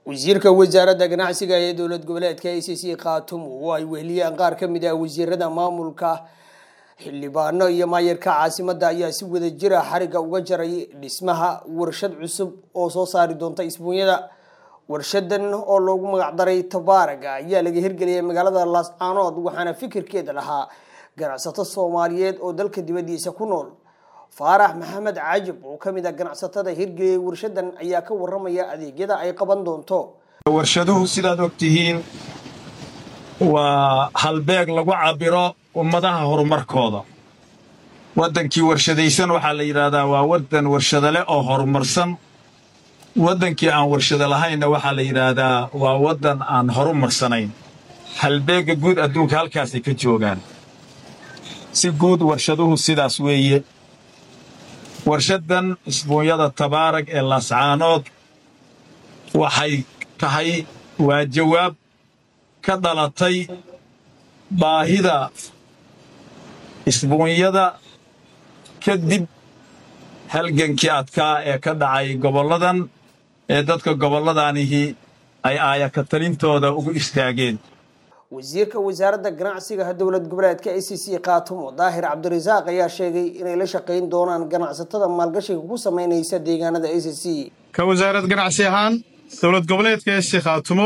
wasiirka wasaaradda ganacsiga ee dowlad goboleedka a c c khaatumo oo ay weheliyaan qaar ka mid ah wasiirada maamulka xildhibaano iyo maayarka caasimadda ayaa si wada jira xariga uga jaray dhismaha warshad cusub oo soo saari doonta isbuunyada warshadan oo loogu magacdaray tabaaraga ayaa laga hirgeliyay magaalada laascaanood waxaana fikirkeeda lahaa ganacsato soomaaliyeed oo dalka dibadiisa ku nool faarax maxamed cajab oo ka mid ah ganacsatada hirgeliyay warshadan ayaa ka waramaya adeegyada ay qaban doonto warshaduhu sidaad og tihiin waa halbeeg lagu cabbiro ummadaha horumarkooda waddankii warshadaysan waxaa la yidhaahdaa waa waddan warshado leh oo horumarsan waddankii aan warshado lahaynna waxaa la yidhaahdaa waa waddan aan horumarsanayn halbeegga guud adduunka halkaasay ka joogaan si guud warshaduhu sidaas weeye warshaddan isbuunyada tabaarag ee laascaanood waxay tahay waa jawaab ka dhalatay baahida isbuunyada kadib halgankii adkaa ee ka dhacay gobolladan ee dadka gobolladanihi ay aayaka talintooda ugu istaageen wasiirka wasaaradda ganacsiga dowlad goboleedka a c c khaatumo daahir cabdirasaaq ayaa sheegay inay la shaqayn doonaan ganacsatada maalgashiga ku sameynaysa deegaanada a c c ka wasaarad ganacsi ahaan dowlad goboleedka a c khaatumo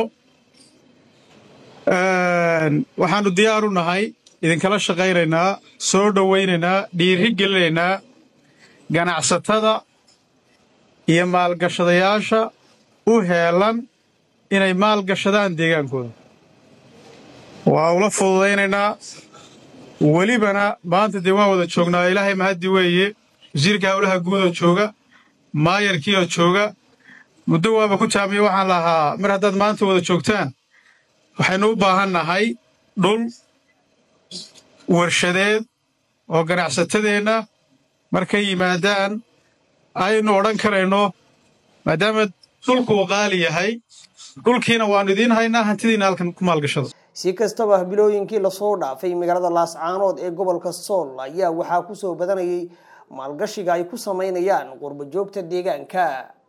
waxaannu diyaar u nahay idinkala shaqaynaynaa soo dhowaynaynaa dhiiri gelinaynaa ganacsatada iyo maalgashadayaasha u heelan inay maalgashadaan deegaankooda waa ula fududaynaynaa welibana maanta dee waan wada joognaa ilaahay mahaddi weeye wasiirka howlaha guudoo jooga maayarkiioo jooga muddo waaba ku taamiya waxaan lahaa mar haddaad maanta wada joogtaan waxaynu u baahan nahay dhul warshadeed oo ganacsatadeenna markay yimaadaan aynu odhan karayno maadaama dhulku uu qaali yahay dhulkiina waannu idiin haynaa hantidiina halkan ku maalgashada si kastaba bilooyinkii lasoo dhaafay magaalada laascaanood ee gobolka sool ayaa waxaa kusoo badanayay maalgashiga ay ku sameynayaan qurbo joogta deegaanka